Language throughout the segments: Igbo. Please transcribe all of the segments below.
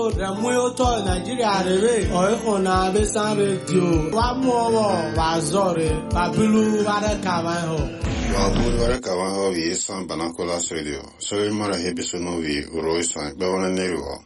Remuoto Nigeria rere oiko na besan radio wa muowo wa zore wa bilu wa de kama ho. Wa bud wara kawa ho vi san banakolas radio. So il mara hebiso no vi uroi san be wana neruo.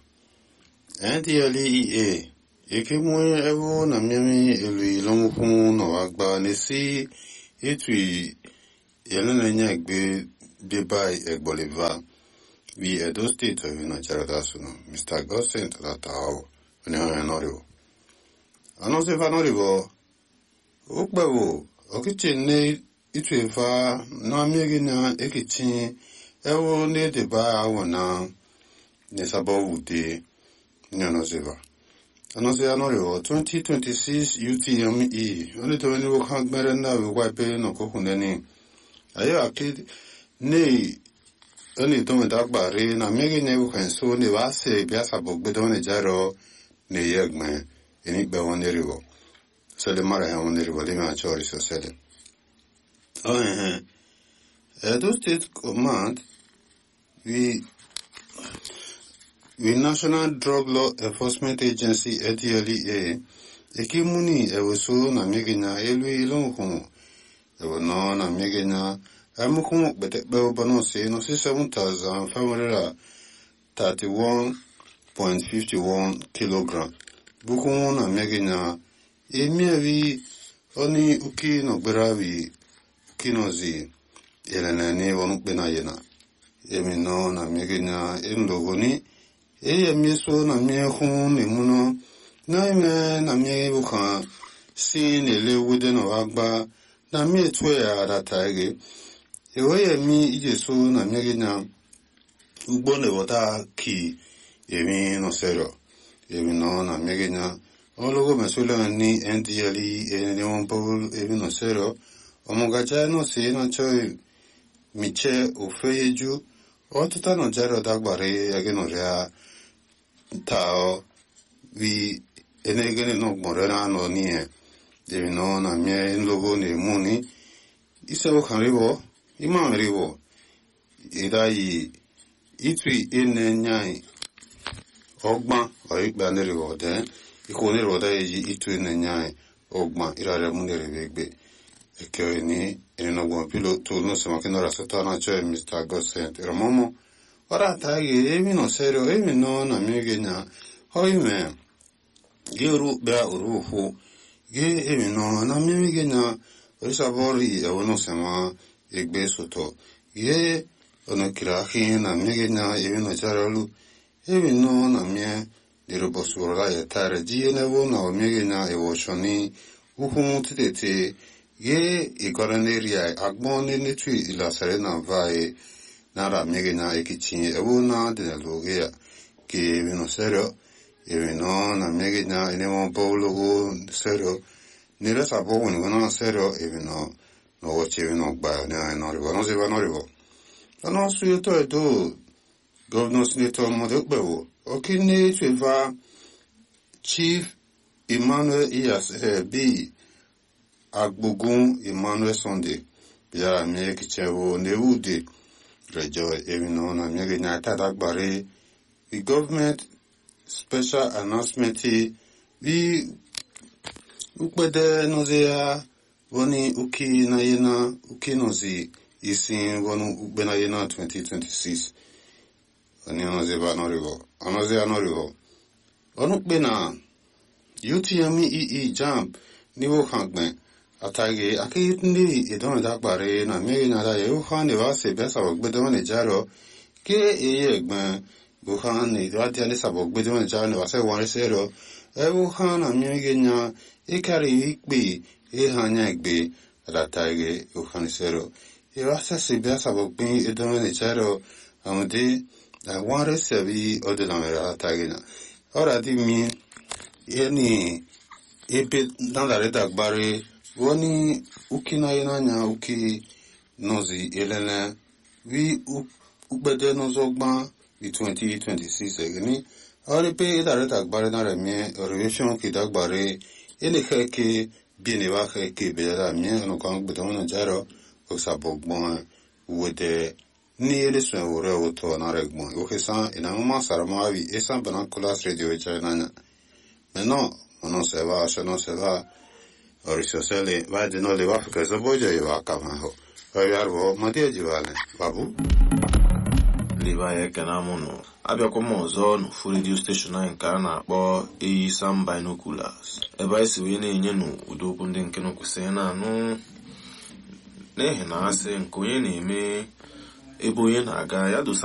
NTLEA eke mu ewo na miami elu lomu kun no agba ne si etu yelena nya gbe de bai egboliva vi Edo State of Nigeria dasuno Mr. Gosen Talatao ni ha noriwo. Ano se fa noriwo ukbewo okichi ne itu efa na amiri na ekichi ewo ne de ba awo na ne sabo wude ni ano se fa. Ano se anoriwo 2026 UTME oni to ni wo kan gbere na we wa pe no kokun ni ayo akid ne oni to me dagba re na mege ne u kan so ne wa se bia sa bo gbe don ne jaro ne yegme eni be won ne riwo so le mara ha won ne riwo le ma chori so sele oh eh Edo State Command we we National Drug Law Enforcement Agency ADLEA ekimuni eweso na mege na elu ilon kun ewo no na mege na Amukumu bete beo bano se no si seven thousand five hundred thirty one point fifty one kilogram. Bukumu na megi na emi avi oni uki no beravi uki no zi elena ni wonu bena yena. Emi no na megi na endogo ni e emi so na mi hun ni muno na ime na mi bukan si ne le wude no agba na mi etwe ya data ege. eweye mi ije so na mmiri na ugbo na-eweta ki emi nọsero emi nọ na mmiri na ọlọgọ mesola ni ndle eni wọn pọl emi nọsero ọmọgaja náà sí na chọ miche ofe yeju ọtụta nọ jaro dagbare yage nọrịa ta vi enegene nọ gbọrọ na anọ n'ihe emi nọ na mmiri nlogo na-emu ni isewo kan ribo ima ribo idayi itu ene nyai ọgbọn ọyikpe neribo de ikwu neribo da eji itu ene nyai ọgbọn irare mu neribe gbe eke ni eninogbon pilo to no se makino ra sota na cho mr gosent romomo ora ta ge emi no serio emi no na mege nya hoime ge ru ba uru hu ge emi no na mege nya orisa bori e wono sema egbe soto ye ono kirahi na mege na ebi no jaralu ebi no na mie diro bosura ya tare ji ne wo na o mege na e wo shoni uhu titete ye igora ne ria agbon ne ne tu ila sare na vai na ra mege na ekichi e wo na de na loge ya ke ebi no serio ebi no na mege na ene mo bolo go serio ni resa bo woni na serio ebi no no wache no gba ne ai no ribo no se va no ribo no su yo to edo governor senator mo de gbe wo o ki ni se va chief emmanuel iyas eh, bi agbogun emmanuel sunday bi ara mi ki che wo ne ude rejo ebi no na mi ge na ta da gbare the government special announcement bi ukpede no ze ya wani uki na yena uki nozi isi wani ukpe na yena 2026 wani anozi ba anorigo anozi anorigo wani ukpe na utme ee jamp niwo hangbe atage ake ndi idon da gbare na mmiri na da yewu ha ne ba se besa bo gbe don ne jaro ke eye egban bu ha ne da dia ne sabo gbe don ne jaro ne ba se wan se ro ewu ha na mmiri nya ikari ikpe ihe anya egbe alatage uhanisero irasa sibia sabo pin idome ne charo amde ware sebi odela mera alatage na ora di mi yeni ebe dandare dagbare woni uki na yena nya uki nozi elele wi ukpede nozo gba bi 2026 egini ori pe idare dagbare na remi revision ki dagbare ele keke bini ba ke ke be da mi no kan gbe don jaro o sa bo gbon wo de ni ele swen wore wuto na regmo oke san ina nguma saramawi esan banakulas radio china nya meno mono se va se no se va orisio sele va de no le va que se boja y va kama ho oyarbo matia jiwale babu liba ya ekene amụnụ abịakwa m ọzọ n'ofu redio steshọn anyị nke a na-akpọ eyi sam binoculars ebe anyị si wee na-enye n'ụdị okwu ndị nke kwesịrị na-anụ n'ihi na asị nke onye na-eme ebe onye na-aga ya dosa